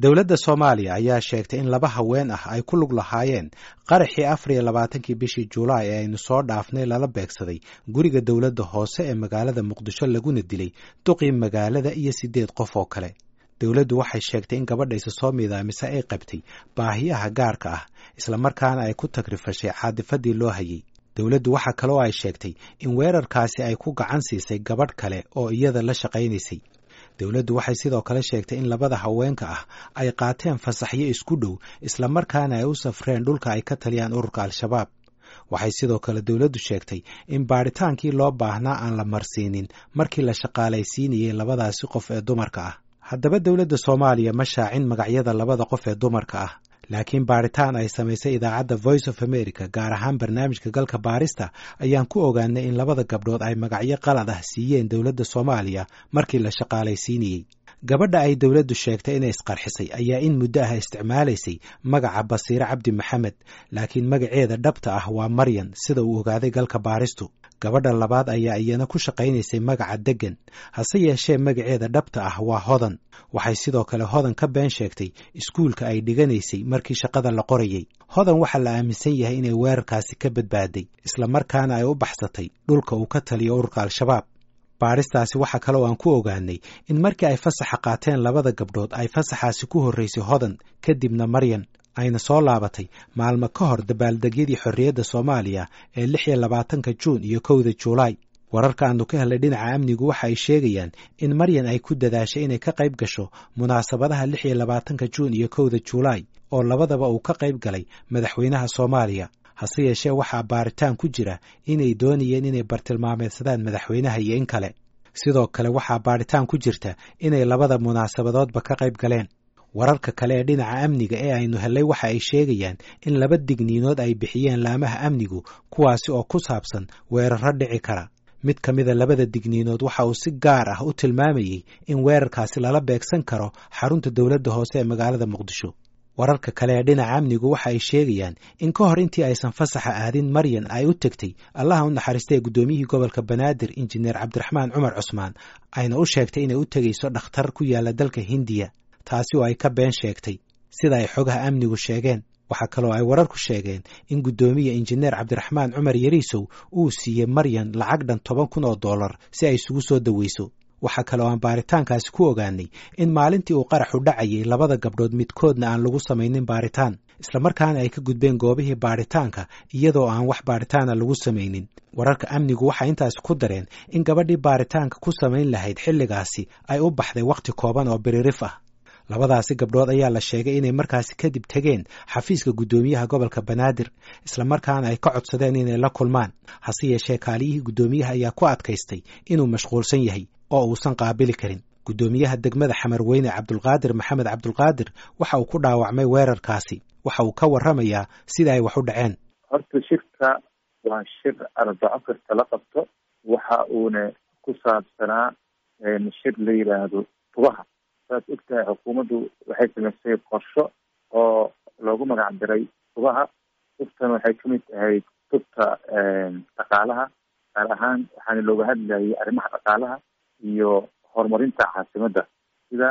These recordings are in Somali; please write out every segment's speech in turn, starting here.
dowladda soomaaliya ayaa sheegtay in laba haween ah ay ku lug lahaayeen qaraxii afar iyo labaatankii bishii julaay ee aynu soo dhaafnay lala beegsaday guriga dowladda hoose ee magaalada muqdisho laguna dilay duqii magaalada iyo siddeed qof oo kale dowladdu waxay sheegtay in gabadhaysa soo miidaamise ay qabtay baahiyaha gaarka ah islamarkaana ay ku tagrifashay caadifadii loo hayay dowladdu waxaa kaloo ay sheegtay in weerarkaasi ay ku gacan siisay gabadh kale oo iyada la shaqaynaysay dowladdu waxay sidoo kale sheegtay in labada haweenka ah ay qaateen fasaxyo isku dhow islamarkaana ay u safreen dhulka ay ka taliyaan ururka al-shabaab waxay sidoo kale dowladdu sheegtay in baadhitaankii loo baahnaa aan la marsiinin markii la shaqaalaysiinayay labadaasi qof ee dumarka ah haddaba dowladda soomaaliya ma shaacin magacyada labada qof ee dumarka ah laakiin baadhitaan ay samaysay idaacadda voice of america gaar ahaan barnaamijka galka baarista ayaan ku ogaanay in labada gabdhood ay magacyo qalad ah siiyeen dowladda soomaaliya markii la shaqaalaysiinayey gabadha ay dowladdu sheegtay inay isqarxisay ayaa in muddo ah isticmaalaysay magaca basiire cabdi maxamed laakiin magaceeda dhabta ah waa maryan sida uu ogaaday galka baaristu gabadha labaad ayaa iyana ku shaqaynaysay magaca deggan hase yeeshee magaceeda dhabta ah waa hodan waxay sidoo kale hodan ka been sheegtay iskuulka ay dhiganaysay markii shaqada la qorayey hodan waxaa la aaminsan yahay inay weerarkaasi ka badbaaday islamarkaana ay u baxsatay dhulka uu ka taliyo ururka al-shabaab baadhistaasi waxaa kaloo aan ku ogaanay in markii ay fasaxa qaateen labada gabdhood ay fasaxaasi ku horraysay hodan kadibna maryan ayna soo laabatay maalmo ka hor dabaaldegyadii xorriyadda soomaaliya ee lix iyo labaatanka juun iyo kowda juulaay wararka aanu ka helnay dhinaca amnigu waxa ay sheegayaan in maryan ay ku dadaashay inay ka qayb gasho munaasabadaha lix iyo labaatanka juun iyo kowda juulaay oo labadaba uu ka qayb galay madaxweynaha soomaaliya hase yeeshee waxaa baaritaan ku jira inay doonayeen inay bartilmaameedsadaan madaxweynaha iyo in kale sidoo kale waxaa baadhitaan ku jirta inay labada munaasabadoodba ka qayb galeen wararka kale ee dhinaca amniga ee aynu hellay waxa ay sheegayaan in laba digniinood ay bixiyeen laamaha amnigu kuwaasi oo ku saabsan weerarro dhici kara mid ka mida labada digniinood waxa uu si gaar ah u tilmaamayey in weerarkaasi lala beegsan karo xarunta dowladda hoose ee magaalada muqdisho wararka kale ee dhinaca amnigu waxa ay sheegayaan in ka hor intii aysan fasaxa aadin maryan ay u tegtay allaha u naxariistay ee guddoomiyihii gobolka banaadir injineer cabdiraxmaan cumar cusmaan ayna u sheegtay inay u tegayso dhakhtar ku yaala dalka hindiya taasi oo ay ka been sheegtay sida ay xogaha amnigu sheegeen waxaa kaloo ay wararku sheegeen in guddoomiya injineer cabdiraxmaan cumar yariisow uu siiyey maryan lacag dhan toban kun oo dollar si ay isugu soo daweyso waxaa kaloo aan baaritaankaasi ku ogaanay in maalintii uu qaraxu dhacayay labada gabdhood midkoodna aan lagu samaynin baaritaan islamarkaana ay ka gudbeen goobihii baaritaanka iyadoo aan wax baaritaana lagu samaynin wararka amnigu waxay intaasi ku dareen in gabadhii baaritaanka ku samayn lahayd xilligaasi ay u baxday wakhti kooban oo biririf ah labadaasi gabdhood ayaa la sheegay inay markaasi kadib tegeen xafiiska guddoomiyaha gobolka banaadir islamarkaana ay ka codsadeen inay la kulmaan hase yeeshee kaaliyihii guddoomiyaha ayaa ku adkaystay inuu mashquulsan yahay oo uusan qaabili karin guddoomiyaha degmada xamarweyne cabdulqaadir maxamed cabdulqaadir waxa uu ku dhaawacmay weerarkaasi waxa uu ka warramayaa sida ay wax u dhaceen horta shirka waa shir arbaco kasta la qabto waxa uuna ku saabsanaa shir la yidhaahdo tubaha saad ogtahay xukuumaddu waxay samaysay qorsho oo loogu magac diray tubaha tubtan waxay kamid ahayd tubta dhaqaalaha gaar ahaan waxaana looga hadlayay arrimaha dhaqaalaha iyo horumarinta caasimadda sida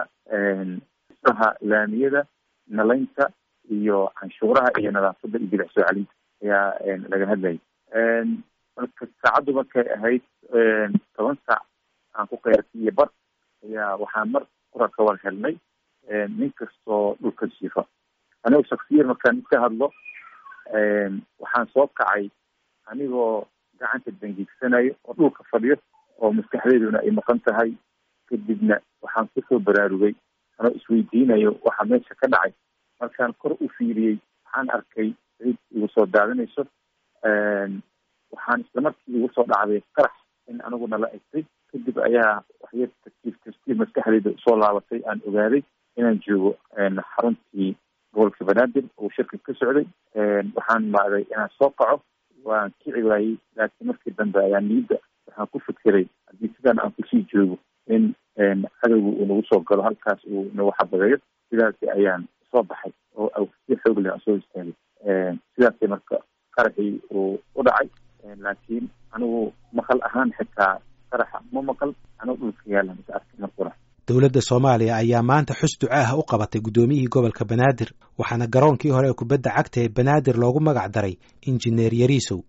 isaha laamiyada nalaynta iyo canshuuraha iyo nadaafadda iyo bilic soo celinta ayaa laga hadlayay marka saacaddu markay ahayd toban saac aan ku qeyrtay iyo bar ayaa waxaa mar qura ka war helnay nin kastoo dhulka jiifa anigo shaksiyan markaan iska hadlo waxaan soo kacay anigoo gacanta dangiigsanayo oo dhulka fadhiyo oo maskaxdeyduna ay maqan tahay kadibna waxaan kusoo baraarugay anoo isweydiinayo waxa meesha ka dhacay markaan kor u fiiriyey waxaan arkay cid igu soo daadanayso waxaan isla markii igu soo dhacday qarax in aniguna la egtay kadib ayaa waxyar tartiib tartiib maskaxdeyda usoo laabatay aan ogaaday inaan joogo xaruntii gobolka banaadir oo shirka ka socday waxaan maaday inaan soo kaco waan kici waayey laakiin markii dambe ayaa niyadda waxaan ku fikiray haddii sidan aan kusii joogo in cadowga uu nagu soo galo halkaas uu nagu xabadeeyo sidaasi ayaan soo baxay oo si xoog leh aan soo istaagay sidaasay marka qaraxii uu u dhacay laakiin anigu maqal ahaan xitaa qaraxa ma maqal anoo dhulka yaala mase arkay markura dowladda soomaaliya ayaa maanta xus duco ah u qabatay guddoomiyihii gobolka banaadir waxaana garoonkii hore ee kubadda cagta ee banaadir loogu magac daray injineer yariisow